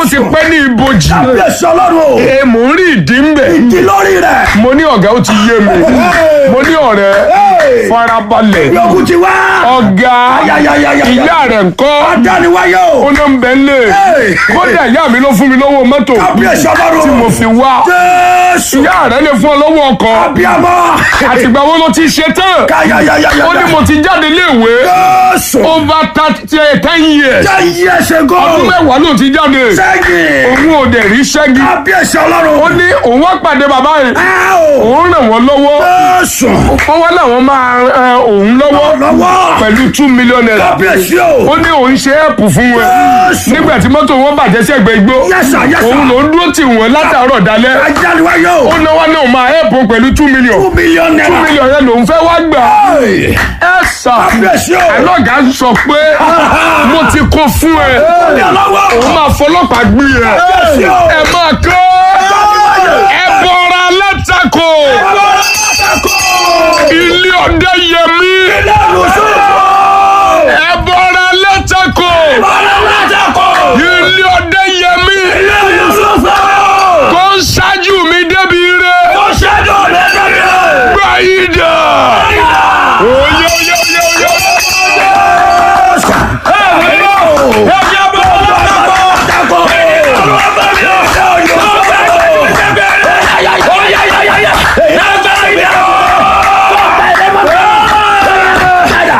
ti pẹ́ ní ibojì kábíyèsí ọlọ́run o. ẹ mò ń rí ìdí ń bẹ̀ ìdí lórí rẹ̀. mo ní ọ̀gá ó ti yé mi mo ní ọ̀rẹ́ Hey! farabalẹ̀ yòókù ti wá. ọ̀gá Ayayayaya. ìyá rẹ̀ ńkọ́ adániwáyé o. ó ló ń bẹ ń lè Hey! kódà ìyá mi ló fún mi lọ́wọ́ mọ́tò kábíyèsí ọlọ́run. tí mo fi wá jésù. ìyá rẹ̀ lè fún ọ lọ́wọ́ ọkọ̀ abiyamọ. àtìgbà wo ló ti ṣe tán káyayayaya. ó ní mo ti jáde léèwé jésù. over thirty ten years jẹ́ iye ẹsẹ̀ ọdún gan. mẹ́wàá ló ti jáde sẹ́yìn. òun ò dẹ̀ rí ṣẹ́gi kábíyèsí ọlọ́run. ó ní òun wá pàdé bàbá yìí ẹ o. òun ràn wọ́n lọ́wọ́ jésù. wọ́n wá láwọn máa ran òun lọ́wọ́ lọ́wọ́. pẹ̀lú two million naira kábíyèsí o. ó ní òun ṣe ẹ̀pù fún wọn jésù. nígbà tí mọ́tò wọn bàjẹ́ sí ẹgbẹ́ igbó yẹ́sà yẹ́sà. òun ló ń dúró tì wọ́n látàárọ̀ dalẹ́ adániwáyé o. ó náwó náà máa ẹ̀pù pẹ̀lú two million two million two naira. million yẹn lòun fẹ́ wá gbà Hey! ẹ sà kábíyèsí o. alọ́gà sọ pé mo ti kó fún ẹ ní ọlọ́wọ́. òun máa fọlọ́pàá gbé ẹ kábíyèsí o. ẹ máa kọ́ ẹ bọ́ra látakò ilé ọdẹ yẹmí ẹ bọ́ra látakò ilé ọdẹ